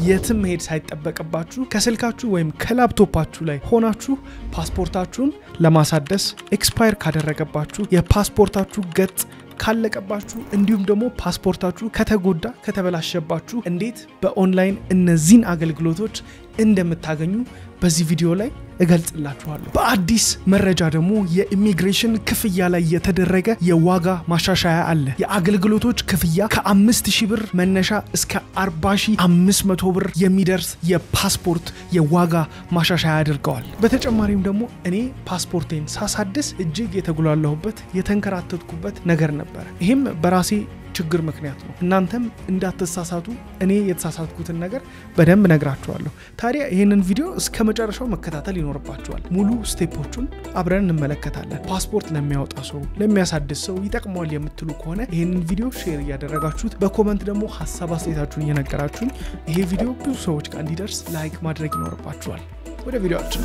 የትም መሄድ ሳይጠበቅባችሁ ከስልካችሁ ወይም ከላፕቶፓችሁ ላይ ሆናችሁ ፓስፖርታችሁን ለማሳደስ ኤክስፓየር ካደረገባችሁ የፓስፖርታችሁ ገጽ ካለቀባችሁ እንዲሁም ደግሞ ፓስፖርታችሁ ከተጎዳ ከተበላሸባችሁ እንዴት በኦንላይን እነዚህን አገልግሎቶች እንደምታገኙ በዚህ ቪዲዮ ላይ እገልጽላችኋለሁ። በአዲስ መረጃ ደግሞ የኢሚግሬሽን ክፍያ ላይ የተደረገ የዋጋ ማሻሻያ አለ። የአገልግሎቶች ክፍያ ከአምስት ሺህ ብር መነሻ እስከ 40500 ብር የሚደርስ የፓስፖርት የዋጋ ማሻሻያ አድርገዋል። በተጨማሪም ደግሞ እኔ ፓስፖርቴን ሳሳድስ እጅግ የተጉላላሁበት የተንከራተትኩበት ነገር ነበረ። ይህም በራሴ ችግር ምክንያት ነው። እናንተም እንዳትሳሳቱ እኔ የተሳሳትኩትን ነገር በደንብ ነግራችኋለሁ። ታዲያ ይህንን ቪዲዮ እስከ መጨረሻው መከታተል ይኖርባችኋል። ሙሉ ስቴፖቹን አብረን እንመለከታለን። ፓስፖርት ለሚያወጣ ሰው፣ ለሚያሳድስ ሰው ይጠቅመዋል የምትሉ ከሆነ ይህንን ቪዲዮ ሼር እያደረጋችሁት፣ በኮመንት ደግሞ ሀሳብ አስተያየታችሁን እየነገራችሁኝ ይሄ ቪዲዮ ብዙ ሰዎች ጋር እንዲደርስ ላይክ ማድረግ ይኖርባችኋል። ወደ ቪዲዮችን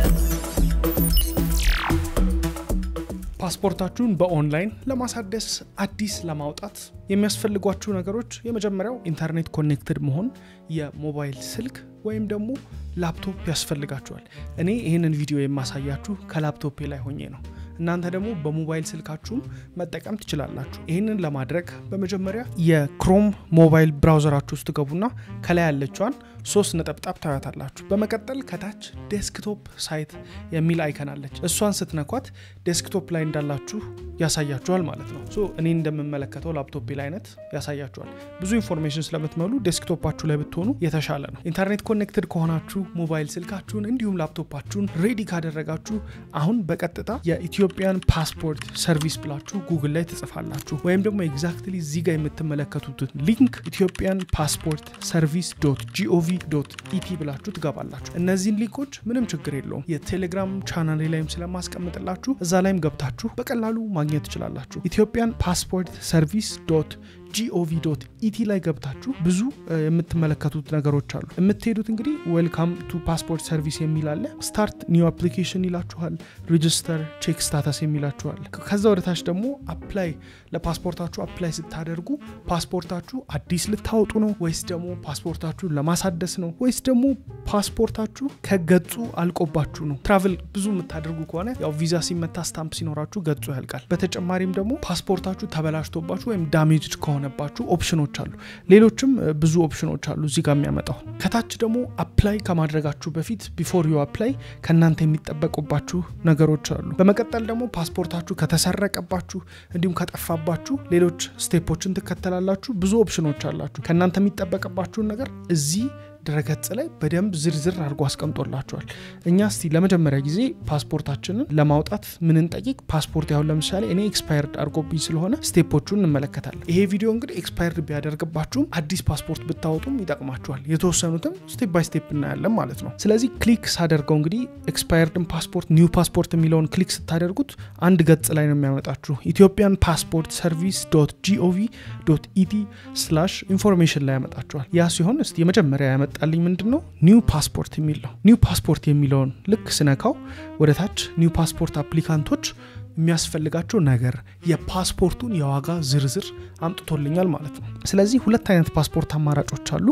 ፓስፖርታችሁን በኦንላይን ለማሳደስ አዲስ ለማውጣት የሚያስፈልጓችሁ ነገሮች የመጀመሪያው ኢንተርኔት ኮኔክትድ መሆን፣ የሞባይል ስልክ ወይም ደግሞ ላፕቶፕ ያስፈልጋችኋል። እኔ ይህንን ቪዲዮ የማሳያችሁ ከላፕቶፔ ላይ ሆኜ ነው። እናንተ ደግሞ በሞባይል ስልካችሁም መጠቀም ትችላላችሁ። ይህንን ለማድረግ በመጀመሪያ የክሮም ሞባይል ብራውዘራችሁ ውስጥ ገቡና ከላይ ያለችዋን ሶስት ነጠብጣብ ታያታላችሁ። በመቀጠል ከታች ዴስክቶፕ ሳይት የሚል አይከን አለች። እሷን ስትነኳት ዴስክቶፕ ላይ እንዳላችሁ ያሳያችኋል ማለት ነው። ሶ እኔ እንደምመለከተው ላፕቶፕ ላይ አይነት ያሳያችኋል። ብዙ ኢንፎርሜሽን ስለምትመሉ ዴስክቶፓችሁ ላይ ብትሆኑ የተሻለ ነው። ኢንተርኔት ኮኔክትድ ከሆናችሁ ሞባይል ስልካችሁን እንዲሁም ላፕቶፓችሁን ሬዲ ካደረጋችሁ አሁን በቀጥታ የኢትዮጵያን ፓስፖርት ሰርቪስ ብላችሁ ጉግል ላይ ትጽፋላችሁ። ወይም ደግሞ ኤግዛክትሊ እዚህ ጋር የምትመለከቱትን ሊንክ ኢትዮጵያን ፓስፖርት ሰርቪስ ዶት ጂኦቪ ዶት ኢቲ ብላችሁ ትገባላችሁ። እነዚህን ሊንኮች ምንም ችግር የለውም የቴሌግራም ቻናሌ ላይም ስለማስቀምጥላችሁ እዛ ላይም ገብታችሁ በቀላሉ ማግኘት ትችላላችሁ። ኢትዮጵያን ፓስፖርት ሰርቪስ ዶት ጂኦቪ ዶት ኢቲ ላይ ገብታችሁ ብዙ የምትመለከቱት ነገሮች አሉ። የምትሄዱት እንግዲህ ዌልካም ቱ ፓስፖርት ሰርቪስ የሚል አለ። ስታርት ኒው አፕሊኬሽን ይላችኋል። ሬጅስተር ቼክ ስታተስ የሚላችኋል። ከዛ ወደ ታች ደግሞ አፕላይ ለፓስፖርታችሁ አፕላይ ስታደርጉ ፓስፖርታችሁ አዲስ ልታወጡ ነው ወይስ ደግሞ ፓስፖርታችሁን ለማሳደስ ነው ወይስ ደግሞ ፓስፖርታችሁ ከገጹ አልቆባችሁ ነው? ትራቭል ብዙ የምታደርጉ ከሆነ ያው ቪዛ ሲመታ ስታምፕ ሲኖራችሁ ገጹ ያልቃል። በተጨማሪም ደግሞ ፓስፖርታችሁ ተበላሽቶባችሁ ወይም ዳሜጅ ከሆነባችሁ ኦፕሽኖች አሉ። ሌሎችም ብዙ ኦፕሽኖች አሉ እዚህ ጋር የሚያመጣው። ከታች ደግሞ አፕላይ ከማድረጋችሁ በፊት ቢፎር ዩ አፕላይ ከእናንተ የሚጠበቁባችሁ ነገሮች አሉ። በመቀጠል ደግሞ ፓስፖርታችሁ ከተሰረቀባችሁ እንዲሁም ከጠፋባችሁ ሌሎች ስቴፖችን ትከተላላችሁ። ብዙ ኦፕሽኖች አላችሁ። ከእናንተ የሚጠበቅባችሁን ነገር እዚህ ድረገጽ ላይ በደንብ ዝርዝር አድርጎ አስቀምጦላቸዋል። እኛ እስቲ ለመጀመሪያ ጊዜ ፓስፖርታችንን ለማውጣት ምንን ጠይቅ ፓስፖርት ያሁን ለምሳሌ እኔ ኤክስፓየርድ አድርጎብኝ ስለሆነ ስቴፖቹን እንመለከታለን። ይሄ ቪዲዮ እንግዲህ ኤክስፓየርድ ቢያደርግባችሁም አዲስ ፓስፖርት ብታወጡም ይጠቅማችኋል። የተወሰኑትም ስቴፕ ባይ ስቴፕ እናያለን ማለት ነው። ስለዚህ ክሊክ ሳደርገው እንግዲህ ኤክስፓየርድን ፓስፖርት ኒው ፓስፖርት የሚለውን ክሊክ ስታደርጉት አንድ ገጽ ላይ ነው የሚያመጣችሁ ኢትዮጵያን ፓስፖርት ሰርቪስ ዶት ጂኦቪ ዶት ኢቲ ስላሽ ኢንፎርሜሽን ላይ ያመጣችኋል። ያ ሲሆን እስቲ የመጀመሪያ ያመጣ ጣልኝ ምንድን ነው ኒው ፓስፖርት የሚል ነው። ኒው ፓስፖርት የሚለውን ልክ ስነካው ወደ ታች ኒው ፓስፖርት አፕሊካንቶች የሚያስፈልጋቸው ነገር የፓስፖርቱን የዋጋ ዝርዝር አምጥቶልኛል ማለት ነው። ስለዚህ ሁለት አይነት ፓስፖርት አማራጮች አሉ።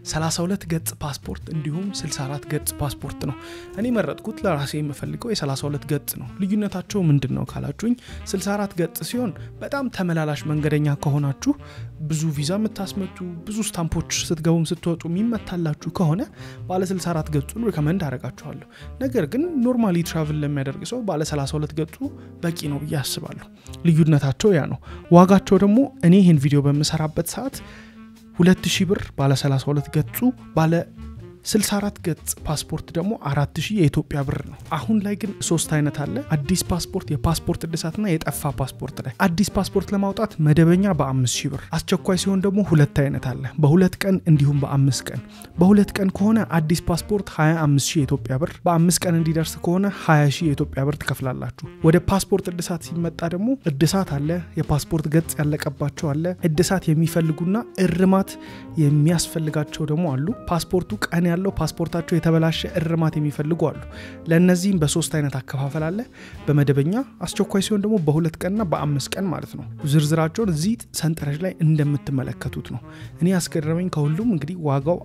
32 ገጽ ፓስፖርት እንዲሁም 64 ገጽ ፓስፖርት ነው። እኔ መረጥኩት ለራሴ የምፈልገው የ32 ገጽ ነው። ልዩነታቸው ምንድን ነው ካላችሁኝ 64 ገጽ ሲሆን በጣም ተመላላሽ መንገደኛ ከሆናችሁ ብዙ ቪዛ የምታስመቱ ብዙ ስታምፖች ስትገቡም ስትወጡ የሚመታላችሁ ከሆነ ባለ 64 ገጹን ሪከመንድ አደርጋችኋለሁ። ነገር ግን ኖርማሊ ትራቭል ለሚያደርግ ሰው ባለ 32 ገጹ በቂ ነው ብዬ አስባለሁ። ልዩነታቸው ያ ነው። ዋጋቸው ደግሞ እኔ ይህን ቪዲዮ በምሰራበት ሰዓት 2000 ብር ባለ 32 ገጹ ባለ 64 ገጽ ፓስፖርት ደግሞ 4000 የኢትዮጵያ ብር ነው። አሁን ላይ ግን ሶስት አይነት አለ። አዲስ ፓስፖርት፣ የፓስፖርት እድሳትና የጠፋ ፓስፖርት ላይ አዲስ ፓስፖርት ለማውጣት መደበኛ በ5000 ብር፣ አስቸኳይ ሲሆን ደግሞ ሁለት አይነት አለ። በሁለት ቀን እንዲሁም በአምስት ቀን። በሁለት ቀን ከሆነ አዲስ ፓስፖርት 25000 የኢትዮጵያ ብር፣ በአምስት ቀን እንዲደርስ ከሆነ 20000 የኢትዮጵያ ብር ትከፍላላችሁ። ወደ ፓስፖርት እድሳት ሲመጣ ደግሞ እድሳት አለ፣ የፓስፖርት ገጽ ያለቀባቸው አለ፣ እድሳት የሚፈልጉና እርማት የሚያስፈልጋቸው ደግሞ አሉ። ፓስፖርቱ ቀን ያለው ፓስፖርታቸው የተበላሸ እርማት የሚፈልጉ አሉ። ለእነዚህም በሶስት አይነት አከፋፈል አለ። በመደበኛ አስቸኳይ ሲሆን ደግሞ በሁለት ቀንና በአምስት ቀን ማለት ነው። ዝርዝራቸውን እዚህ ሰንጠረዥ ላይ እንደምትመለከቱት ነው። እኔ ያስገረመኝ ከሁሉም እንግዲህ ዋጋው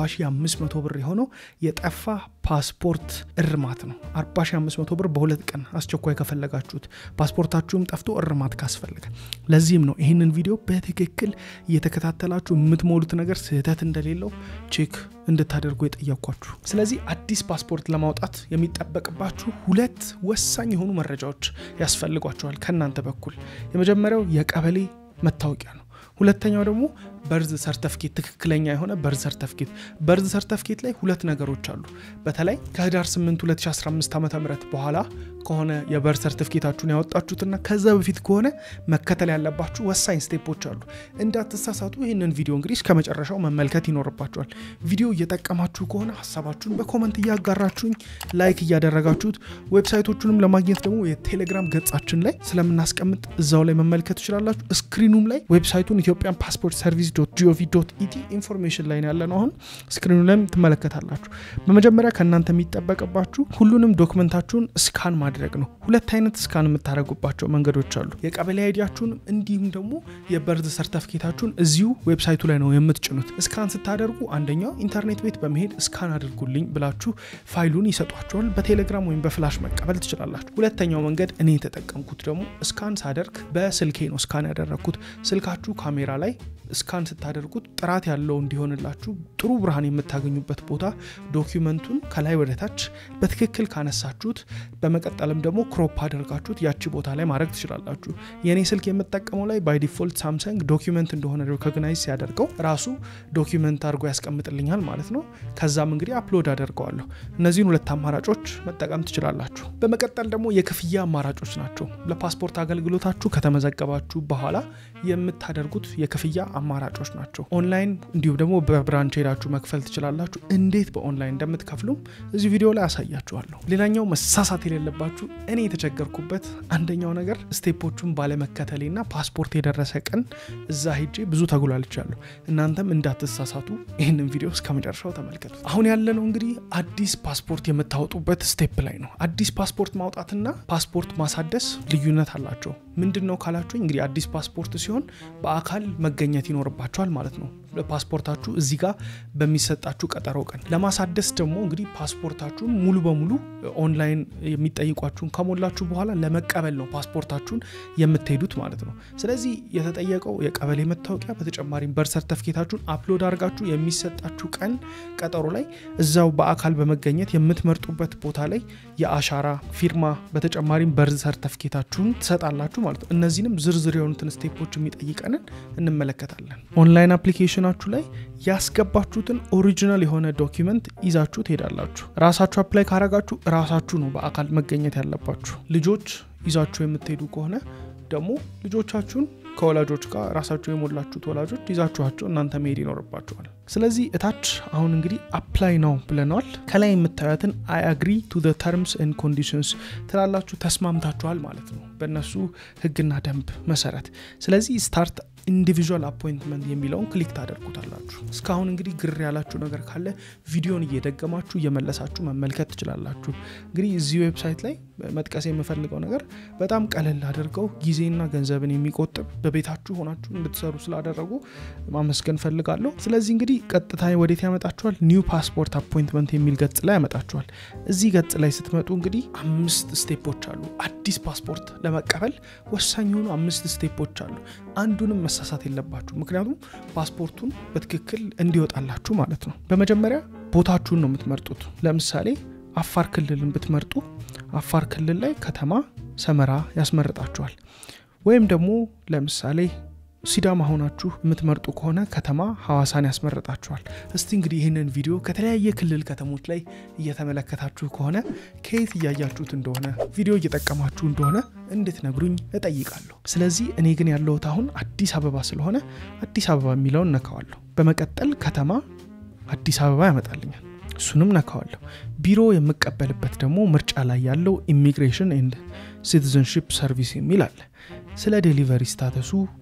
40500 ብር የሆነው የጠፋ ፓስፖርት እርማት ነው። 40500 ብር በሁለት ቀን አስቸኳይ ከፈለጋችሁት ፓስፖርታችሁም ጠፍቶ እርማት ካስፈልገ። ለዚህም ነው ይህንን ቪዲዮ በትክክል እየተከታተላችሁ የምትሞሉት ነገር ስህተት እንደሌለው ቼክ እንድታደርጉ የጠየኳችሁ። ስለዚህ አዲስ ፓስፖርት ለማውጣት የሚጠበቅባችሁ ሁለት ወሳኝ የሆኑ መረጃዎች ያስፈልጓቸዋል ከእናንተ በኩል። የመጀመሪያው የቀበሌ መታወቂያ ነው። ሁለተኛው ደግሞ በርዝ ሰርተፍኬት ትክክለኛ የሆነ በርዝ ሰርተፍኬት። በርዝ ሰርተፍኬት ላይ ሁለት ነገሮች አሉ። በተለይ ከህዳር 8 2015 ዓ ም በኋላ ከሆነ የበርዝ ሰርተፍኬታችሁን ያወጣችሁትና ከዛ በፊት ከሆነ መከተል ያለባችሁ ወሳኝ ስቴፖች አሉ። እንዳትሳሳቱ ይህንን ቪዲዮ እንግዲህ እስከ መጨረሻው መመልከት ይኖርባችኋል። ቪዲዮ እየጠቀማችሁ ከሆነ ሀሳባችሁን በኮመንት እያጋራችሁኝ፣ ላይክ እያደረጋችሁት፣ ዌብሳይቶቹንም ለማግኘት ደግሞ የቴሌግራም ገጻችን ላይ ስለምናስቀምጥ እዛው ላይ መመልከት ትችላላችሁ። ስክሪኑም ላይ ዌብሳይቱን ኢትዮጵያን ፓስፖርት ሰርቪስ ጂኦቪ ኢቲ ኢንፎርሜሽን ላይ ያለ ነው። አሁን ስክሪኑ ላይም ትመለከታላችሁ። በመጀመሪያ ከእናንተ የሚጠበቅባችሁ ሁሉንም ዶክመንታችሁን ስካን ማድረግ ነው። ሁለት አይነት ስካን የምታደርጉባቸው መንገዶች አሉ። የቀበሌ አይዲያችሁን እንዲሁም ደግሞ የበርዝ ሰርተፍኬታችሁን እዚሁ ዌብሳይቱ ላይ ነው የምትጭኑት። ስካን ስታደርጉ አንደኛው ኢንተርኔት ቤት በመሄድ ስካን አድርጉልኝ ብላችሁ ፋይሉን ይሰጧቸዋል። በቴሌግራም ወይም በፍላሽ መቀበል ትችላላችሁ። ሁለተኛው መንገድ እኔ የተጠቀምኩት ደግሞ ስካን ሳደርግ በስልኬ ነው ስካን ያደረግኩት። ስልካችሁ ካሜራ ላይ ስካን ስታደርጉት ጥራት ያለው እንዲሆንላችሁ ጥሩ ብርሃን የምታገኙበት ቦታ ዶኪመንቱን ከላይ ወደ ታች በትክክል ካነሳችሁት በመቀጠልም ደግሞ ክሮፕ አድርጋችሁት ያቺ ቦታ ላይ ማድረግ ትችላላችሁ። የእኔ ስልክ የምጠቀመው ላይ ባይ ዲፎልት ሳምሰንግ ዶኪመንት እንደሆነ ሪኮግናይዝ ሲያደርገው ራሱ ዶኪመንት አድርጎ ያስቀምጥልኛል ማለት ነው። ከዛም እንግዲህ አፕሎድ አደርገዋለሁ። እነዚህን ሁለት አማራጮች መጠቀም ትችላላችሁ። በመቀጠል ደግሞ የክፍያ አማራጮች ናቸው። ለፓስፖርት አገልግሎታችሁ ከተመዘገባችሁ በኋላ የምታደርጉት የክፍያ አማራጮች ናቸው። ኦንላይን እንዲሁም ደግሞ በብራንች ሄዳችሁ መክፈል ትችላላችሁ። እንዴት በኦንላይን እንደምትከፍሉም እዚህ ቪዲዮ ላይ አሳያችኋለሁ። ሌላኛው መሳሳት የሌለባችሁ እኔ የተቸገርኩበት አንደኛው ነገር ስቴፖቹን ባለመከተሌና ፓስፖርት የደረሰ ቀን እዛ ሄጄ ብዙ ተጉላልቻለሁ። እናንተም እንዳትሳሳቱ ይህንን ቪዲዮ እስከ መጨረሻው ተመልከቱ። አሁን ያለነው እንግዲህ አዲስ ፓስፖርት የምታወጡበት ስቴፕ ላይ ነው። አዲስ ፓስፖርት ማውጣትና ፓስፖርት ማሳደስ ልዩነት አላቸው። ምንድን ነው ካላችሁ እንግዲህ አዲስ ፓስፖርት ሲሆን በአካል መገኘት ይኖርባቸዋል ማለት ነው። ፓስፖርታችሁ እዚህ ጋር በሚሰጣችሁ ቀጠሮ ቀን። ለማሳደስ ደግሞ እንግዲህ ፓስፖርታችሁን ሙሉ በሙሉ ኦንላይን የሚጠይቋችሁን ከሞላችሁ በኋላ ለመቀበል ነው ፓስፖርታችሁን የምትሄዱት ማለት ነው። ስለዚህ የተጠየቀው የቀበሌ መታወቂያ በተጨማሪም በር ሰርተፍኬታችሁን አፕሎድ አድርጋችሁ የሚሰጣችሁ ቀን ቀጠሮ ላይ እዛው በአካል በመገኘት የምትመርጡበት ቦታ ላይ የአሻራ ፊርማ፣ በተጨማሪም በር ሰርተፍኬታችሁን ትሰጣላችሁ ማለት ነው። እነዚህንም ዝርዝር የሆኑትን ስቴፖች የሚጠይቀንን እንመለከታለን። ኦንላይን አፕሊኬሽናችሁ ላይ ያስገባችሁትን ኦሪጂናል የሆነ ዶኪመንት ይዛችሁ ትሄዳላችሁ። ራሳችሁ አፕላይ ካረጋችሁ ራሳችሁ ነው በአካል መገኘት ያለባችሁ። ልጆች ይዛችሁ የምትሄዱ ከሆነ ደግሞ ልጆቻችሁን ከወላጆች ጋር ራሳቸው የሞላችሁት ወላጆች ይዛችኋቸው እናንተ መሄድ ይኖርባችኋል። ስለዚህ እታች አሁን እንግዲህ አፕላይ ነው ብለናል። ከላይ የምታዩትን አይ አግሪ ቱ ተርምስ ኤንድ ኮንዲሽንስ ትላላችሁ፣ ተስማምታችኋል ማለት ነው በእነሱ ሕግና ደንብ መሰረት። ስለዚህ ስታርት ኢንዲቪዥዋል አፖይንትመንት የሚለውን ክሊክ ታደርጉታላችሁ። እስካሁን እንግዲህ ግር ያላችሁ ነገር ካለ ቪዲዮን እየደገማችሁ እየመለሳችሁ መመልከት ትችላላችሁ። እንግዲህ እዚህ ዌብሳይት ላይ መጥቀስ የምፈልገው ነገር በጣም ቀለል አድርገው ጊዜና ገንዘብን የሚቆጥብ በቤታችሁ ሆናችሁ እንድትሰሩ ስላደረጉ ማመስገን ፈልጋለሁ። ስለዚህ እንግዲህ ቀጥታ ወዴት ያመጣችኋል? ኒው ፓስፖርት አፖይንትመንት የሚል ገጽ ላይ ያመጣችኋል። እዚህ ገጽ ላይ ስትመጡ እንግዲህ አምስት ስቴፖች አሉ። አዲስ ፓስፖርት ለመቀበል ወሳኝ የሆኑ አምስት ስቴፖች አሉ። አንዱንም መሳሳት የለባችሁ፣ ምክንያቱም ፓስፖርቱን በትክክል እንዲወጣላችሁ ማለት ነው። በመጀመሪያ ቦታችሁን ነው የምትመርጡት። ለምሳሌ አፋር ክልልን ብትመርጡ አፋር ክልል ላይ ከተማ ሰመራ ያስመርጣችኋል። ወይም ደግሞ ለምሳሌ ሲዳማ ሆናችሁ የምትመርጡ ከሆነ ከተማ ሐዋሳን ያስመርጣችኋል። እስቲ እንግዲህ ይህንን ቪዲዮ ከተለያየ ክልል ከተሞች ላይ እየተመለከታችሁ ከሆነ ከየት እያያችሁት እንደሆነ ቪዲዮ እየጠቀማችሁ እንደሆነ እንድትነግሩኝ እጠይቃለሁ። ስለዚህ እኔ ግን ያለሁት አሁን አዲስ አበባ ስለሆነ አዲስ አበባ የሚለውን ነካዋለሁ። በመቀጠል ከተማ አዲስ አበባ ያመጣልኛል። እሱንም ነካዋለሁ። ቢሮ የምቀበልበት ደግሞ ምርጫ ላይ ያለው ኢሚግሬሽን ኤንድ ሲቲዝንሽፕ ሰርቪስ የሚል አለ። ስለ ዴሊቨሪ ስታተሱ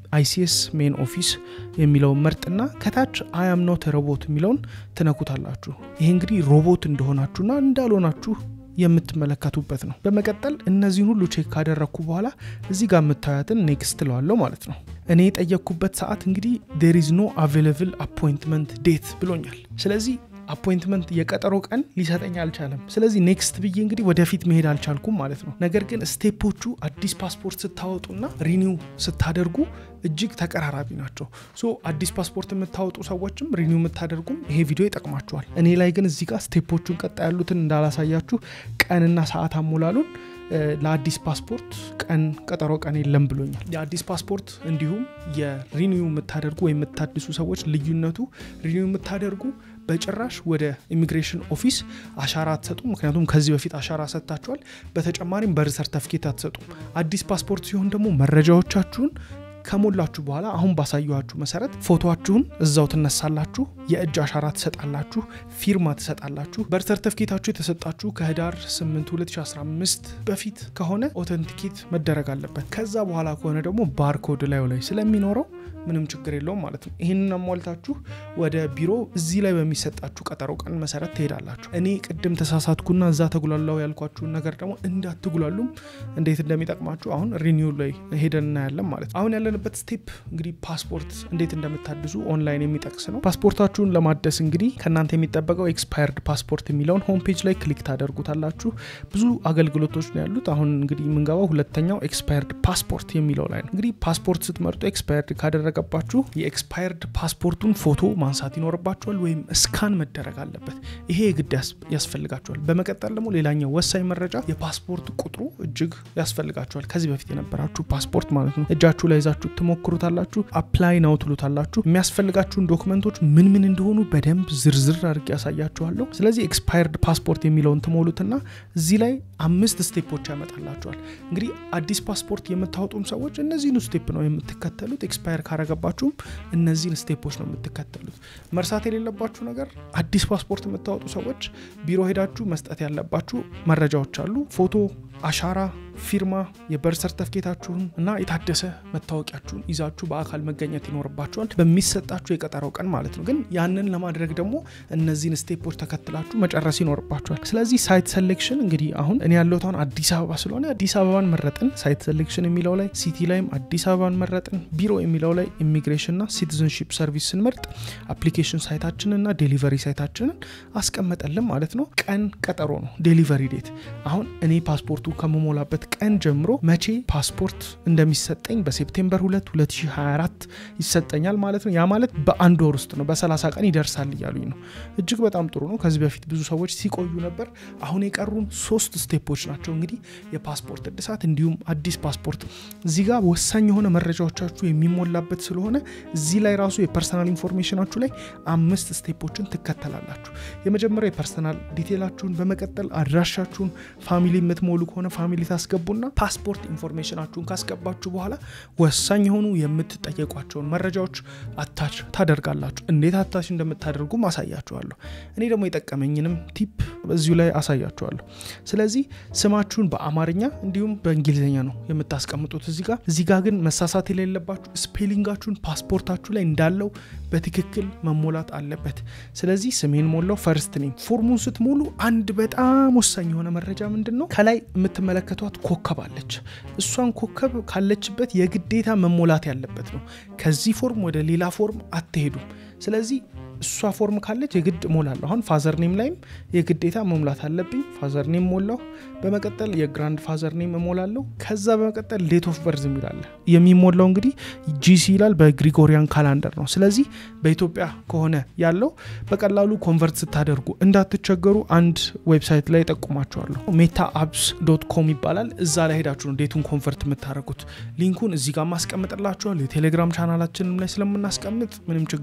አይሲኤስ ሜን ኦፊስ የሚለውን መርጥና ከታች አያም ኖት ሮቦት የሚለውን ትነኩታላችሁ። ይሄ እንግዲህ ሮቦት እንደሆናችሁና እንዳልሆናችሁ የምትመለከቱበት ነው። በመቀጠል እነዚህን ሁሉ ቼክ ካደረግኩ በኋላ እዚህ ጋር የምታያትን ኔክስት ለዋለው ማለት ነው። እኔ የጠየቅኩበት ሰዓት እንግዲህ ዴር ኢዝ ኖ አቬለብል አፖይንትመንት ዴት ብሎኛል። ስለዚህ አፖይንትመንት የቀጠሮ ቀን ሊሰጠኝ አልቻለም። ስለዚህ ኔክስት ብዬ እንግዲህ ወደፊት መሄድ አልቻልኩም ማለት ነው። ነገር ግን ስቴፖቹ አዲስ ፓስፖርት ስታወጡና ሪኒው ስታደርጉ እጅግ ተቀራራቢ ናቸው። ሶ አዲስ ፓስፖርት የምታወጡ ሰዎችም ሪኒው የምታደርጉም ይሄ ቪዲዮ ይጠቅማቸዋል። እኔ ላይ ግን እዚህ ጋር ስቴፖቹን ቀጣ ያሉትን እንዳላሳያችሁ ቀንና ሰዓት አሞላሉን ለአዲስ ፓስፖርት ቀን ቀጠሮ ቀን የለም ብሎኛል። የአዲስ ፓስፖርት እንዲሁም የሪኒው የምታደርጉ ወይም የምታድሱ ሰዎች ልዩነቱ ሪኒው የምታደርጉ በጭራሽ ወደ ኢሚግሬሽን ኦፊስ አሻራ አትሰጡም። ምክንያቱም ከዚህ በፊት አሻራ ሰጥታችኋል። በተጨማሪም በር ሰርተፍኬት አትሰጡም። አዲስ ፓስፖርት ሲሆን ደግሞ መረጃዎቻችሁን ከሞላችሁ በኋላ አሁን ባሳየኋችሁ መሰረት ፎቶችሁን እዛው ትነሳላችሁ፣ የእጅ አሻራ ትሰጣላችሁ፣ ፊርማ ትሰጣላችሁ። በር ሰርተፍኬታችሁ የተሰጣችሁ ከህዳር 8 2015 በፊት ከሆነ ኦተንቲኬት መደረግ አለበት። ከዛ በኋላ ከሆነ ደግሞ ባርኮድ ላዩ ላይ ስለሚኖረው ምንም ችግር የለውም ማለት ነው። ይህንን አሟልታችሁ ወደ ቢሮ እዚህ ላይ በሚሰጣችሁ ቀጠሮ ቀን መሰረት ትሄዳላችሁ። እኔ ቅድም ተሳሳትኩና እዛ ተጉላላው ያልኳችሁን ነገር ደግሞ እንዳትጉላሉም እንዴት እንደሚጠቅማችሁ አሁን ሪኒው ላይ ሄደን እናያለን ማለት ነው። አሁን ያለንበት ስቴፕ እንግዲህ ፓስፖርት እንዴት እንደምታድሱ ኦንላይን የሚጠቅስ ነው። ፓስፖርታችሁን ለማደስ እንግዲህ ከእናንተ የሚጠበቀው ኤክስፓየርድ ፓስፖርት የሚለውን ሆም ፔጅ ላይ ክሊክ ታደርጉታላችሁ። ብዙ አገልግሎቶች ነው ያሉት። አሁን እንግዲህ የምንገባው ሁለተኛው ኤክስፓየርድ ፓስፖርት የሚለው ላይ ነው። እንግዲህ ፓስፖርት ስትመርጡ ኤክስፓየርድ ካደረገባችሁ የኤክስፓየርድ ፓስፖርቱን ፎቶ ማንሳት ይኖርባችኋል ወይም እስካን መደረግ አለበት። ይሄ የግድ ያስፈልጋችኋል። በመቀጠል ደግሞ ሌላኛው ወሳኝ መረጃ የፓስፖርት ቁጥሩ እጅግ ያስፈልጋችኋል። ከዚህ በፊት የነበራችሁ ፓስፖርት ማለት ነው። እጃችሁ ላይ ይዛችሁ ትሞክሩታላችሁ። አፕላይ ነው ትሉታላችሁ። የሚያስፈልጋችሁን ዶክመንቶች ምን ምን እንደሆኑ በደንብ ዝርዝር አድርጌ ያሳያችኋለሁ። ስለዚህ ኤክስፓየርድ ፓስፖርት የሚለውን ትሞሉትና እዚህ ላይ አምስት ስቴፖች ያመጣላችኋል። እንግዲህ አዲስ ፓስፖርት የምታወጡም ሰዎች እነዚህን ስቴፕ ነው የምትከተሉት። ኤክስፓየር ካረገባችሁም እነዚህን ስቴፖች ነው የምትከተሉት። መርሳት የሌለባችሁ ነገር አዲስ ፓስፖርት የምታወጡ ሰዎች ቢሮ ሄዳችሁ መስጠት ያለባችሁ መረጃዎች አሉ። ፎቶ፣ አሻራ ፊርማ፣ የበር ሰርተፍኬታችሁን እና የታደሰ መታወቂያችሁን ይዛችሁ በአካል መገኘት ይኖርባችኋል በሚሰጣችሁ የቀጠረው ቀን ማለት ነው። ግን ያንን ለማድረግ ደግሞ እነዚህን ስቴፖች ተከትላችሁ መጨረስ ይኖርባችኋል። ስለዚህ ሳይት ሴሌክሽን እንግዲህ አሁን እኔ ያለሁት አሁን አዲስ አበባ ስለሆነ አዲስ አበባን መረጥን። ሳይት ሴሌክሽን የሚለው ላይ ሲቲ ላይም አዲስ አበባን መረጥን። ቢሮ የሚለው ላይ ኢሚግሬሽንና ሲቲዝንሺፕ ሰርቪስ ስንመርጥ አፕሊኬሽን ሳይታችንና ዴሊቨሪ ሳይታችንን አስቀመጠልን ማለት ነው። ቀን ቀጠሮ ነው ዴሊቨሪ ዴት። አሁን እኔ ፓስፖርቱ ከመሞላበት ቀን ጀምሮ መቼ ፓስፖርት እንደሚሰጠኝ በሴፕቴምበር 2 2024 ይሰጠኛል ማለት ነው። ያ ማለት በአንድ ወር ውስጥ ነው፣ በ30 ቀን ይደርሳል እያሉኝ ነው። እጅግ በጣም ጥሩ ነው። ከዚህ በፊት ብዙ ሰዎች ሲቆዩ ነበር። አሁን የቀሩን ሶስት ስቴፖች ናቸው እንግዲህ የፓስፖርት እድሳት እንዲሁም አዲስ ፓስፖርት። እዚህ ጋር ወሳኝ የሆነ መረጃዎቻችሁ የሚሞላበት ስለሆነ እዚህ ላይ ራሱ የፐርሰናል ኢንፎርሜሽናችሁ ላይ አምስት ስቴፖችን ትከተላላችሁ። የመጀመሪያው የፐርሰናል ዲቴላችሁን፣ በመቀጠል አድራሻችሁን፣ ፋሚሊ የምትሞሉ ከሆነ ፋሚሊ ታስገቡና ፓስፖርት ኢንፎርሜሽናችሁን ካስገባችሁ በኋላ ወሳኝ የሆኑ የምትጠየቋቸውን መረጃዎች አታች ታደርጋላችሁ። እንዴት አታች እንደምታደርጉ አሳያችኋለሁ። እኔ ደግሞ የጠቀመኝንም ቲፕ በዚሁ ላይ አሳያችኋለሁ። ስለዚህ ስማችሁን በአማርኛ እንዲሁም በእንግሊዝኛ ነው የምታስቀምጡት እዚህ ጋር። እዚህ ጋር ግን መሳሳት የሌለባችሁ ስፔሊንጋችሁን ፓስፖርታችሁ ላይ እንዳለው በትክክል መሞላት አለበት። ስለዚህ ስሜን ሞላው ፈርስት ኔም። ፎርሙን ስትሞሉ አንድ በጣም ወሳኝ የሆነ መረጃ ምንድን ነው ከላይ የምትመለከቷት ኮከብ አለች። እሷን ኮከብ ካለችበት የግዴታ መሞላት ያለበት ነው። ከዚህ ፎርም ወደ ሌላ ፎርም አትሄዱም። ስለዚህ እሷ ፎርም ካለች የግድ እሞላለሁ። አሁን ፋዘር ኔም ላይም የግዴታ መሙላት አለብኝ። ፋዘር ኔም ሞላሁ። በመቀጠል የግራንድ ፋዘር ኔም እሞላለሁ። ከዛ በመቀጠል ዴት ኦፍ በርዝ የሚላለ የሚሞላው እንግዲህ ጂሲ ይላል በግሪጎሪያን ካላንደር ነው። ስለዚህ በኢትዮጵያ ከሆነ ያለው በቀላሉ ኮንቨርት ስታደርጉ እንዳትቸገሩ አንድ ዌብሳይት ላይ ጠቁማቸዋለሁ። ሜታ አፕስ ዶት ኮም ይባላል። እዛ ላይ ሄዳችሁ ነው ዴቱን ኮንቨርት የምታደርጉት። ሊንኩን እዚህ ጋር ማስቀምጥላችኋል። የቴሌግራም ቻናላችንም ላይ ስለምናስቀምጥ ምንም ችግር የለውም።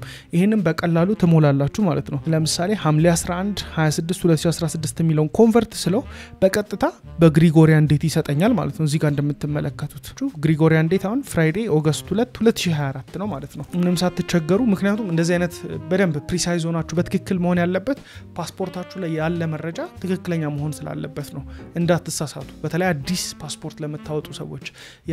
ይህንም በቀላሉ ትሞላላችሁ ማለት ነው። ለምሳሌ ሐምሌ 11 26 2016 የሚለውን ኮንቨርት ስለው በቀጥታ በግሪጎሪያን ዴት ይሰጠኛል ማለት ነው። እዚህ ጋር እንደምትመለከቱት ግሪጎሪያን ዴት አሁን ፍራይዴ ኦገስት 2 2024 ነው ማለት ነው። ምንም ሳትቸገሩ፣ ምክንያቱም እንደዚህ አይነት በደንብ ፕሪሳይዝ ሆናችሁ በትክክል መሆን ያለበት ፓስፖርታችሁ ላይ ያለ መረጃ ትክክለኛ መሆን ስላለበት ነው። እንዳትሳሳቱ። በተለይ አዲስ ፓስፖርት ለምታወጡ ሰዎች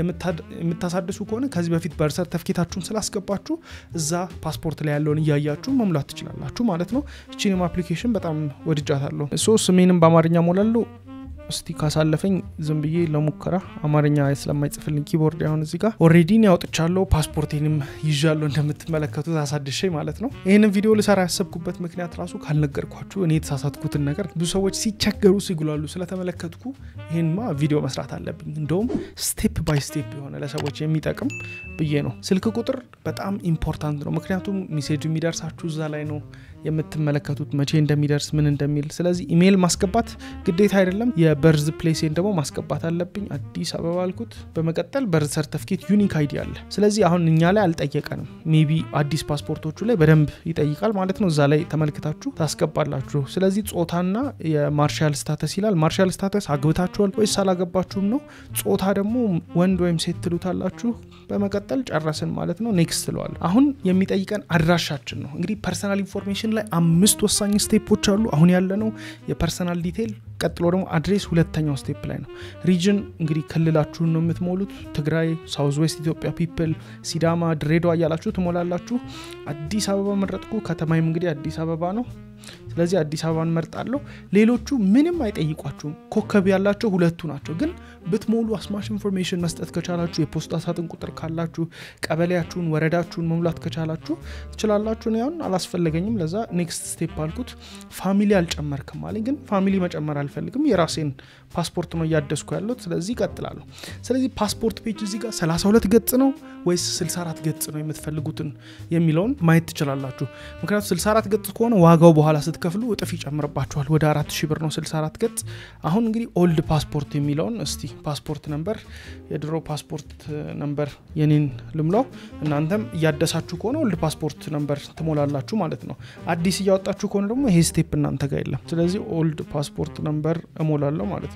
የምታሳድሱ ከሆነ ከዚህ በፊት በርዝ ሰርተፍኬታችሁን ስላስገባችሁ እዛ ፓስፖርት ላይ ያለውን እያያችሁ መሙላት ትችላላችሁ ማለት ነው። እቺንም አፕሊኬሽን በጣም ወድጃታለሁ። ሶ ስሜንም በአማርኛ ሞላለሁ። እስቲ ካሳለፈኝ ዝም ብዬ ለሙከራ አማርኛ ስለማይጽፍልኝ ኪቦርድ አሁን እዚህ ጋር ኦሬዲን ያውጥቻለሁ ፓስፖርቴንም ይዣለሁ እንደምትመለከቱት አሳድሼ ማለት ነው። ይህንን ቪዲዮ ልሰራ ያሰብኩበት ምክንያት ራሱ ካልነገርኳችሁ እኔ የተሳሳትኩትን ነገር ብዙ ሰዎች ሲቸገሩ ሲጉላሉ ስለተመለከትኩ ይህንማ ቪዲዮ መስራት አለብኝ። እንደውም ስቴፕ ባይ ስቴፕ የሆነ ለሰዎች የሚጠቅም ብዬ ነው። ስልክ ቁጥር በጣም ኢምፖርታንት ነው። ምክንያቱም ሜሴጅ የሚደርሳችሁ እዛ ላይ ነው የምትመለከቱት መቼ እንደሚደርስ ምን እንደሚል። ስለዚህ ኢሜይል ማስገባት ግዴታ አይደለም። የበርዝ ፕሌሴን ደግሞ ማስገባት አለብኝ። አዲስ አበባ አልኩት። በመቀጠል በርዝ ሰርተፍኬት ዩኒክ አይዲ አለ። ስለዚህ አሁን እኛ ላይ አልጠየቀንም። ሜቢ አዲስ ፓስፖርቶቹ ላይ በደንብ ይጠይቃል ማለት ነው። እዛ ላይ ተመልክታችሁ ታስገባላችሁ። ስለዚህ ጾታና የማርሻል ስታተስ ይላል። ማርሻል ስታተስ አግብታችኋል ወይስ አላገባችሁም ነው። ጾታ ደግሞ ወንድ ወይም ሴት ትሉታላችሁ። በመቀጠል ጨረስን ማለት ነው። ኔክስት ትለዋል። አሁን የሚጠይቀን አድራሻችን ነው። እንግዲህ ፐርሰናል ኢንፎርሜሽን ላይ አምስት ወሳኝ ስቴፖች አሉ። አሁን ያለነው የፐርሰናል ዲቴይል፣ ቀጥሎ ደግሞ አድሬስ ሁለተኛው ስቴፕ ላይ ነው። ሪጅን እንግዲህ ክልላችሁን ነው የምትሞሉት። ትግራይ፣ ሳውዝ ዌስት ኢትዮጵያ ፒፕል፣ ሲዳማ፣ ድሬዳዋ እያላችሁ ትሞላላችሁ። አዲስ አበባ መረጥኩ። ከተማይም እንግዲህ አዲስ አበባ ነው። ስለዚህ አዲስ አበባን መርጣለሁ። ሌሎቹ ምንም አይጠይቋችሁም። ኮከብ ያላቸው ሁለቱ ናቸው። ግን ብትሞሉ አስማሽ ኢንፎርሜሽን መስጠት ከቻላችሁ፣ የፖስታ ሳጥን ቁጥር ካላችሁ፣ ቀበሌያችሁን፣ ወረዳችሁን መሙላት ከቻላችሁ ትችላላችሁ። እኔ አሁን አላስፈለገኝም። ለዛ ኔክስት ስቴፕ አልኩት። ፋሚሊ አልጨመርክም አለኝ። ግን ፋሚሊ መጨመር አልፈልግም። የራሴን ፓስፖርት ነው እያደስኩ ያለሁት። ስለዚህ ይቀጥላለሁ። ስለዚህ ፓስፖርት ፔጅ እዚህ ጋር 32 ገጽ ነው ወይስ 64 ገጽ ነው የምትፈልጉትን የሚለውን ማየት ትችላላችሁ። ምክንያቱም 64 ገጽ ከሆነ ዋጋው በኋላ ስትከፍሉ እጥፍ ይጨምርባችኋል። ወደ 4000 ብር ነው 64 ገጽ። አሁን እንግዲህ ኦልድ ፓስፖርት የሚለውን እስቲ ፓስፖርት ነምበር፣ የድሮ ፓስፖርት ነምበር የኔን ልምላው። እናንተም እያደሳችሁ ከሆነ ኦልድ ፓስፖርት ነምበር ትሞላላችሁ ማለት ነው። አዲስ እያወጣችሁ ከሆነ ደግሞ ይሄ ስቴፕ እናንተ ጋር የለም። ስለዚህ ኦልድ ፓስፖርት ነምበር እሞላለሁ ማለት ነው።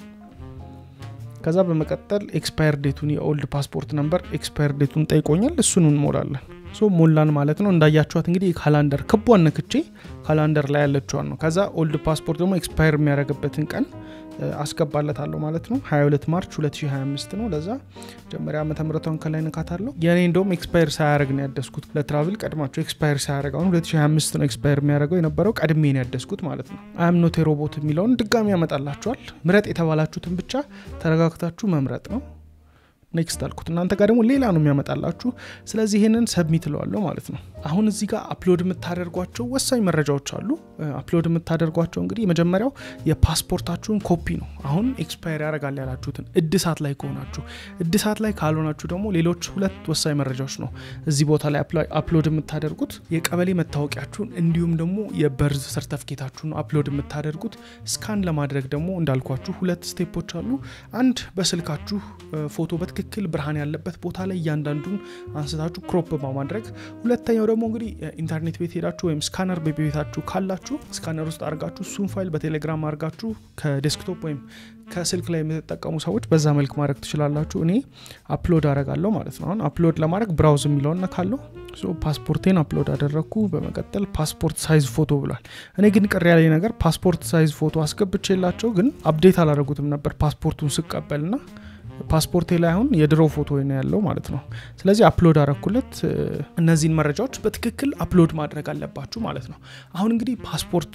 ከዛ በመቀጠል ኤክስፓየር ዴቱን የኦልድ ፓስፖርት ነምበር ኤክስፓየር ዴቱን ጠይቆኛል። እሱን እንሞላለን። ሶ ሞላን ማለት ነው። እንዳያችኋት እንግዲህ ካላንደር ክቧን ነክቼ ካላንደር ላይ ያለችዋን ነው። ከዛ ኦልድ ፓስፖርት ደግሞ ኤክስፓየር የሚያደርግበትን ቀን አስገባለታለሁ ማለት ነው። 22 ማርች 2025 ነው። ለዛ መጀመሪያ ዓመተ ምሕረቷን ከላይ ንካታለሁ። የእኔ እንደውም ኤክስፓየር ሳያደርግ ነው ያደስኩት። ለትራቭል ቀድማቸው ኤክስፓየር ሳያደርግ አሁን 2025 ነው ኤክስፓየር የሚያደርገው የነበረው ቀድሜ ነው ያደስኩት ማለት ነው። አም ኖት ሮቦት የሚለውን ድጋሚ ያመጣላችኋል። ምረጥ የተባላችሁትን ብቻ ተረጋግታችሁ መምረጥ ነው። ኔክስት አልኩት። እናንተ ጋር ደግሞ ሌላ ነው የሚያመጣላችሁ። ስለዚህ ይህንን ሰብሚት እለዋለሁ ማለት ነው። አሁን እዚህ ጋር አፕሎድ የምታደርጓቸው ወሳኝ መረጃዎች አሉ። አፕሎድ የምታደርጓቸው እንግዲህ የመጀመሪያው የፓስፖርታችሁን ኮፒ ነው። አሁን ኤክስፓየር ያደርጋል ያላችሁትን እድሳት ላይ ከሆናችሁ፣ እድሳት ላይ ካልሆናችሁ ደግሞ ሌሎች ሁለት ወሳኝ መረጃዎች ነው እዚህ ቦታ ላይ አፕሎድ የምታደርጉት የቀበሌ መታወቂያችሁን እንዲሁም ደግሞ የበርዝ ሰርተፍኬታችሁን አፕሎድ የምታደርጉት። ስካን ለማድረግ ደግሞ እንዳልኳችሁ ሁለት ስቴፖች አሉ። አንድ በስልካችሁ ፎቶ በትክክል ብርሃን ያለበት ቦታ ላይ እያንዳንዱን አንስታችሁ ክሮፕ በማድረግ ሁለተኛው ደግሞ እንግዲህ ኢንተርኔት ቤት ሄዳችሁ ወይም ስካነር በቤታችሁ ካላችሁ ስካነር ውስጥ አድርጋችሁ እሱን ፋይል በቴሌግራም አድርጋችሁ ከዴስክቶፕ ወይም ከስልክ ላይ የምትጠቀሙ ሰዎች በዛ መልክ ማድረግ ትችላላችሁ። እኔ አፕሎድ አደርጋለሁ ማለት ነው። አሁን አፕሎድ ለማድረግ ብራውዝ የሚለውን ነካለሁ። ፓስፖርቴን አፕሎድ አደረግኩ። በመቀጠል ፓስፖርት ሳይዝ ፎቶ ብሏል። እኔ ግን ቅር ያለኝ ነገር ፓስፖርት ሳይዝ ፎቶ አስገብቼላቸው ግን አፕዴት አላደረጉትም ነበር ፓስፖርቱን ስቀበልና ፓስፖርቴ ላይ አሁን የድሮ ፎቶ ነው ያለው ማለት ነው። ስለዚህ አፕሎድ አረኩለት። እነዚህን መረጃዎች በትክክል አፕሎድ ማድረግ አለባችሁ ማለት ነው። አሁን እንግዲህ ፓስፖርት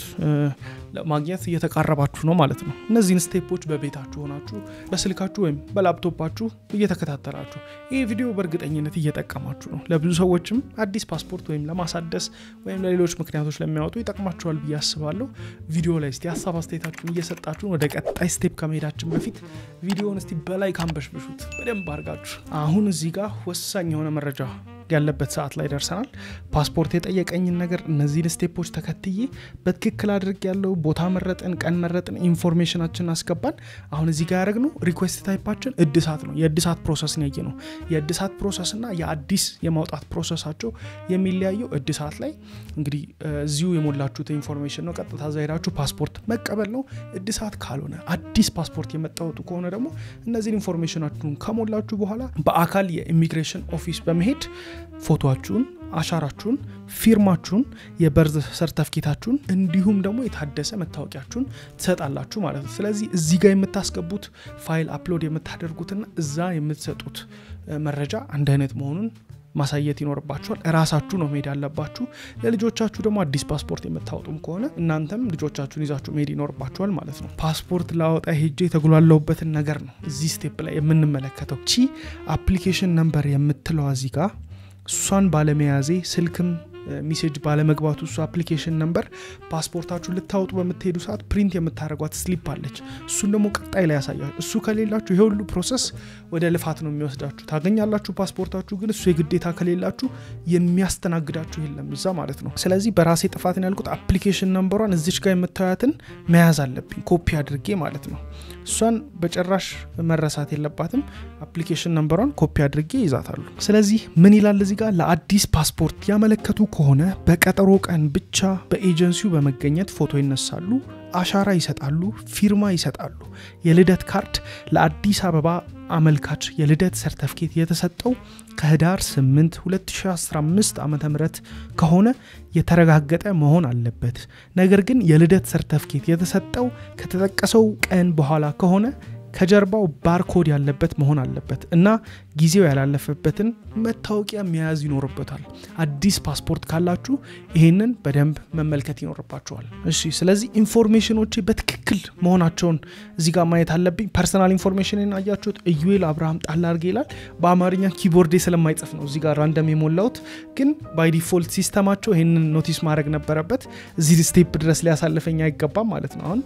ለማግኘት እየተቃረባችሁ ነው ማለት ነው። እነዚህን ስቴፖች በቤታችሁ ሆናችሁ በስልካችሁ ወይም በላፕቶፓችሁ እየተከታተላችሁ ይህ ቪዲዮ በእርግጠኝነት እየጠቀማችሁ ነው። ለብዙ ሰዎችም አዲስ ፓስፖርት ወይም ለማሳደስ ወይም ለሌሎች ምክንያቶች ለሚያወጡ ይጠቅማችኋል ብዬ አስባለሁ። ቪዲዮ ላይ እስቲ ሀሳብ አስተያየታችሁን እየሰጣችሁን ወደ ቀጣይ ስቴፕ ከመሄዳችን በፊት ቪዲዮውን እስቲ በላይ ካንበሽብሹት በደንብ አድርጋችሁ። አሁን እዚህ ጋር ወሳኝ የሆነ መረጃ ያለበት ሰዓት ላይ ደርሰናል። ፓስፖርት የጠየቀኝን ነገር እነዚህን ስቴፖች ተከትዬ በትክክል አድርግ ያለው ቦታ መረጥን፣ ቀን መረጥን፣ ኢንፎርሜሽናችን አስገባን። አሁን እዚህ ጋር ያደረግነው ሪኩዌስት ታይፓችን እድሳት ነው። የእድሳት ፕሮሰስ ያየ ነው። የእድሳት ፕሮሰስ እና የአዲስ የማውጣት ፕሮሰሳቸው የሚለያየው እድሳት ላይ እንግዲህ እዚሁ የሞላችሁት ኢንፎርሜሽን ነው። ቀጥታ እዛ ሄዳችሁ ፓስፖርት መቀበል ነው። እድሳት ካልሆነ አዲስ ፓስፖርት የመጣወጡ ከሆነ ደግሞ እነዚህን ኢንፎርሜሽናችሁን ከሞላችሁ በኋላ በአካል የኢሚግሬሽን ኦፊስ በመሄድ ፎቶችሁን፣ አሻራችሁን፣ ፊርማችሁን፣ የበርዝ ሰርተፍኬታችሁን እንዲሁም ደግሞ የታደሰ መታወቂያችሁን ትሰጣላችሁ ማለት ነው። ስለዚህ እዚህ ጋር የምታስገቡት ፋይል አፕሎድ የምታደርጉትና እዛ የምትሰጡት መረጃ አንድ አይነት መሆኑን ማሳየት ይኖርባችኋል። እራሳችሁ ነው መሄድ ያለባችሁ። ለልጆቻችሁ ደግሞ አዲስ ፓስፖርት የምታወጡም ከሆነ እናንተም ልጆቻችሁን ይዛችሁ መሄድ ይኖርባችኋል ማለት ነው። ፓስፖርት ላወጣ ሄጄ የተጉላለሁበትን ነገር ነው እዚህ ስቴፕ ላይ የምንመለከተው። ቺ አፕሊኬሽን ነምበር የምትለዋ እዚህ ጋር እሷን ባለመያዜ ስልክም ሚሴጅ ባለመግባቱ እሱ አፕሊኬሽን ነምበር ፓስፖርታችሁን ልታወጡ በምትሄዱ ሰዓት ፕሪንት የምታደርጓት ስሊፕ አለች። እሱን ደግሞ ቀጣይ ላይ ያሳያል። እሱ ከሌላችሁ ይሄ ሁሉ ፕሮሰስ ወደ ልፋት ነው የሚወስዳችሁ። ታገኛላችሁ ፓስፖርታችሁ፣ ግን እሱ የግዴታ ከሌላችሁ የሚያስተናግዳችሁ የለም እዛ ማለት ነው። ስለዚህ በራሴ ጥፋትን ያልኩት አፕሊኬሽን ነምበሯን እዚች ጋር የምታያትን መያዝ አለብኝ ኮፒ አድርጌ ማለት ነው። እሷን በጭራሽ መረሳት የለባትም። አፕሊኬሽን ነምበሯን ኮፒ አድርጌ ይዛታሉ። ስለዚህ ምን ይላል እዚህ ጋር ለአዲስ ፓስፖርት ያመለከቱ ከሆነ በቀጠሮ ቀን ብቻ በኤጀንሲው በመገኘት ፎቶ ይነሳሉ፣ አሻራ ይሰጣሉ፣ ፊርማ ይሰጣሉ። የልደት ካርድ ለአዲስ አበባ አመልካች የልደት ሰርተፍኬት የተሰጠው ከህዳር 8 2015 ዓ ም ከሆነ የተረጋገጠ መሆን አለበት። ነገር ግን የልደት ሰርተፍኬት የተሰጠው ከተጠቀሰው ቀን በኋላ ከሆነ ከጀርባው ባርኮድ ያለበት መሆን አለበት እና ጊዜው ያላለፈበትን መታወቂያ መያዝ ይኖርበታል። አዲስ ፓስፖርት ካላችሁ ይሄንን በደንብ መመልከት ይኖርባቸዋል። እሺ፣ ስለዚህ ኢንፎርሜሽኖቼ በትክክል መሆናቸውን እዚህ ጋር ማየት አለብኝ። ፐርሰናል ኢንፎርሜሽንን አያችሁት፣ ኢዩኤል አብርሃም ጣል አድርጌ ይላል። በአማርኛ ኪቦርዴ ስለማይጽፍ ነው እዚህ ጋር ራንደም የሞላሁት፣ ግን ባይ ዲፎልት ሲስተማቸው ይህንን ኖቲስ ማድረግ ነበረበት። እዚህ ስቴፕ ድረስ ሊያሳልፈኝ አይገባም ማለት ነው። አሁን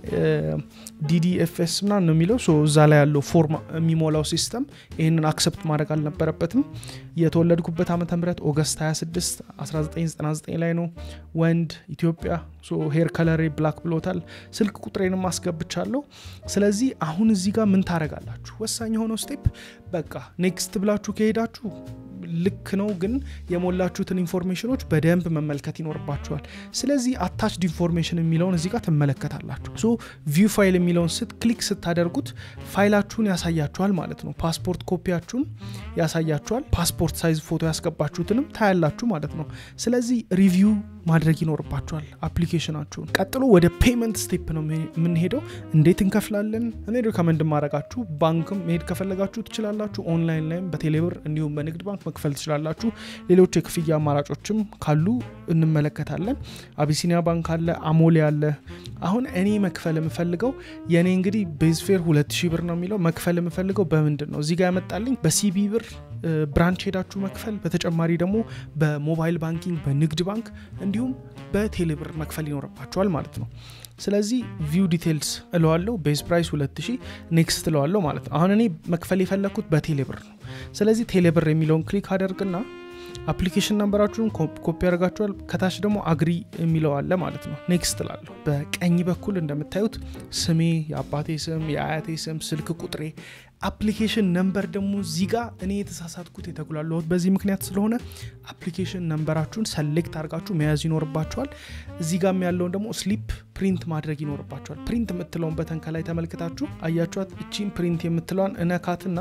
ዲዲኤፍኤስ ምናምን ነው የሚለው እዛ ላይ ያለው ፎርም የሚሞላው ሲስተም ይህንን አክሰፕት ማድረግ አልነበረበትም። የተወለድኩበት ዓመተ ምህረት ኦገስት 26 1999 ላይ ነው። ወንድ ኢትዮጵያ፣ ሄር ከለሬ ብላክ ብሎታል። ስልክ ቁጥሬንም አስገብቻለሁ። ስለዚህ አሁን እዚህ ጋር ምን ታደረጋላችሁ? ወሳኝ የሆነው ስቴፕ በቃ ኔክስት ብላችሁ ከሄዳችሁ ልክ ነው፣ ግን የሞላችሁትን ኢንፎርሜሽኖች በደንብ መመልከት ይኖርባችኋል። ስለዚህ አታችድ ኢንፎርሜሽን የሚለውን እዚህ ጋር ትመለከታላችሁ። ሶ ቪው ፋይል የሚለውን ስት ክሊክ ስታደርጉት ፋይላችሁን ያሳያችኋል ማለት ነው። ፓስፖርት ኮፒያችሁን ያሳያችኋል። ፓስፖርት ሳይዝ ፎቶ ያስገባችሁትንም ታያላችሁ ማለት ነው። ስለዚህ ሪቪው ማድረግ ይኖርባችኋል አፕሊኬሽናችሁን። ቀጥሎ ወደ ፔመንት ስቴፕ ነው የምንሄደው። እንዴት እንከፍላለን? እኔ ሪከመንድ ማድረጋችሁ ባንክም መሄድ ከፈለጋችሁ ትችላላችሁ። ኦንላይን ላይም በቴሌብር እንዲሁም በንግድ ባንክ መክፈል ትችላላችሁ። ሌሎች የክፍያ አማራጮችም ካሉ እንመለከታለን። አቢሲኒያ ባንክ አለ፣ አሞሌ አለ። አሁን እኔ መክፈል የምፈልገው የእኔ እንግዲህ ቤዝፌር ሁለት ሺህ ብር ነው የሚለው መክፈል የምፈልገው በምንድን ነው እዚህ ጋር ያመጣልኝ በሲቢ ብር ብራንች ሄዳችሁ መክፈል፣ በተጨማሪ ደግሞ በሞባይል ባንኪንግ በንግድ ባንክ እንዲሁም በቴሌብር መክፈል ይኖርባቸዋል ማለት ነው። ስለዚህ ቪው ዲቴልስ እለዋለሁ። ቤዝ ፕራይስ 2000 ኔክስት እለዋለሁ ማለት ነው። አሁን እኔ መክፈል የፈለግኩት በቴሌብር ነው። ስለዚህ ቴሌብር የሚለውን ክሊክ አደርግና አፕሊኬሽን ነንበራችሁን ኮፒ ያደርጋችኋል። ከታች ደግሞ አግሪ የሚለው አለ ማለት ነው። ኔክስት ላለሁ በቀኝ በኩል እንደምታዩት ስሜ፣ የአባቴ ስም፣ የአያቴ ስም፣ ስልክ ቁጥሬ አፕሊኬሽን ነምበር ደግሞ እዚህ ጋር እኔ የተሳሳትኩት የተጉላለሁት በዚህ ምክንያት ስለሆነ አፕሊኬሽን ነምበራችሁን ሰሌክት አድርጋችሁ መያዝ ይኖርባችኋል። እዚህ ጋም ያለውን ደግሞ ስሊፕ ፕሪንት ማድረግ ይኖርባችኋል። ፕሪንት የምትለውን በተን ከላይ ተመልክታችሁ አያችኋት። እቺን ፕሪንት የምትለዋን እነካትና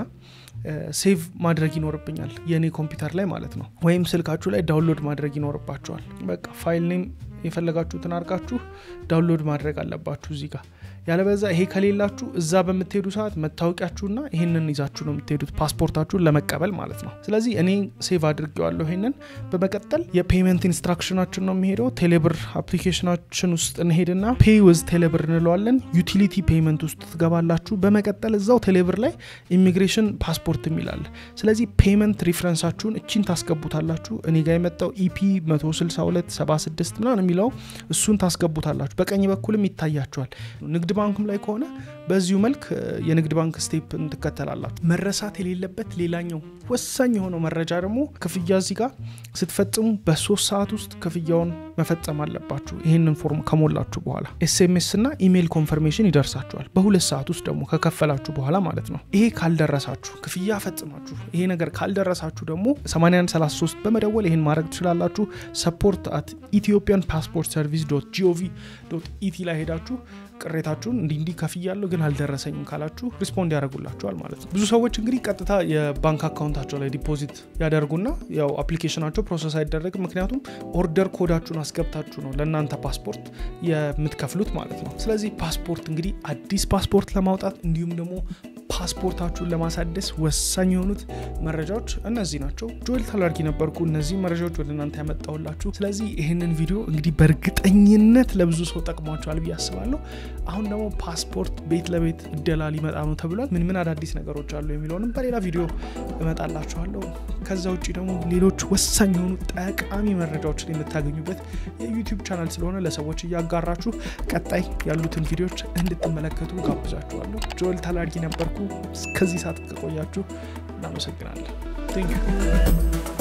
ሴቭ ማድረግ ይኖርብኛል የእኔ ኮምፒውተር ላይ ማለት ነው። ወይም ስልካችሁ ላይ ዳውንሎድ ማድረግ ይኖርባችኋል። በቃ ፋይል ኔም የፈለጋችሁትን አድርጋችሁ ዳውንሎድ ማድረግ አለባችሁ እዚህ ጋር ያለበዛ ይሄ ከሌላችሁ እዛ በምትሄዱ ሰዓት መታወቂያችሁና ይህንን ይዛችሁ ነው የምትሄዱት ፓስፖርታችሁን ለመቀበል ማለት ነው። ስለዚህ እኔ ሴቭ አድርጌዋለሁ ይሄንን። በመቀጠል የፔመንት ኢንስትራክሽናችን ነው የሚሄደው። ቴሌብር አፕሊኬሽናችን ውስጥ እንሄድና ፔይ ወዝ ቴሌብር እንለዋለን። ዩቲሊቲ ፔመንት ውስጥ ትገባላችሁ። በመቀጠል እዛው ቴሌብር ላይ ኢሚግሬሽን ፓስፖርት የሚላል። ስለዚህ ፔመንት ሪፍረንሳችሁን እቺን ታስገቡታላችሁ። እኔ ጋር የመጣው ኢፒ 16276 ምናምን የሚለው እሱን ታስገቡታላችሁ። በቀኝ በኩልም ይታያችኋል። ንግድ ባንክም ላይ ከሆነ በዚሁ መልክ የንግድ ባንክ ስቴፕን ትከተላላችሁ። መረሳት የሌለበት ሌላኛው ወሳኝ የሆነው መረጃ ደግሞ ክፍያ እዚህ ጋር ስትፈጽሙ በሶስት ሰዓት ውስጥ ክፍያውን መፈጸም አለባችሁ። ይህንን ፎርም ከሞላችሁ በኋላ ኤስኤምኤስ እና ኢሜይል ኮንፈርሜሽን ይደርሳችኋል። በሁለት ሰዓት ውስጥ ደግሞ ከከፈላችሁ በኋላ ማለት ነው። ይሄ ካልደረሳችሁ ክፍያ ፈጽማችሁ ይሄ ነገር ካልደረሳችሁ ደግሞ 8133 በመደወል ይህን ማድረግ ትችላላችሁ። ሰፖርት አት ኢትዮጵያን ፓስፖርት ሰርቪስ ዶት ጂኦቪ ዶት ኢቲ ላይ ሄዳችሁ ቅሬታችሁን እንዲህ እንዲህ ከፍያለሁ ግን አልደረሰኝም ካላችሁ ሪስፖንድ ያደርጉላችኋል ማለት ነው። ብዙ ሰዎች እንግዲህ ቀጥታ የባንክ አካውንታቸው ላይ ዲፖዚት ያደርጉና ያው አፕሊኬሽናቸው ፕሮሰስ አይደረግም። ምክንያቱም ኦርደር ኮዳችሁን አስገብታችሁ ነው ለእናንተ ፓስፖርት የምትከፍሉት ማለት ነው። ስለዚህ ፓስፖርት እንግዲህ አዲስ ፓስፖርት ለማውጣት እንዲሁም ደግሞ ፓስፖርታችሁን ለማሳደስ ወሳኝ የሆኑት መረጃዎች እነዚህ ናቸው። ጆኤል ታላርጊ ነበርኩ እነዚህ መረጃዎች ወደ እናንተ ያመጣሁላችሁ። ስለዚህ ይህንን ቪዲዮ እንግዲህ በእርግጠኝነት ለብዙ ሰው ጠቅሟቸዋል ብዬ አስባለሁ። አሁን ደግሞ ፓስፖርት ቤት ለቤት እደላ ሊመጣ ነው ተብሏል። ምን ምን አዳዲስ ነገሮች አሉ የሚለውንም በሌላ ቪዲዮ እመጣላችኋለሁ። ከዛ ውጭ ደግሞ ሌሎች ወሳኝ የሆኑ ጠቃሚ መረጃዎችን የምታገኙበት የዩቲዩብ ቻናል ስለሆነ ለሰዎች እያጋራችሁ ቀጣይ ያሉትን ቪዲዮዎች እንድትመለከቱ ጋብዛችኋለሁ። ጆኤል ታላርጊ ነበርኩ። እስከዚህ ሰዓት ከቆያችሁ እናመሰግናለን።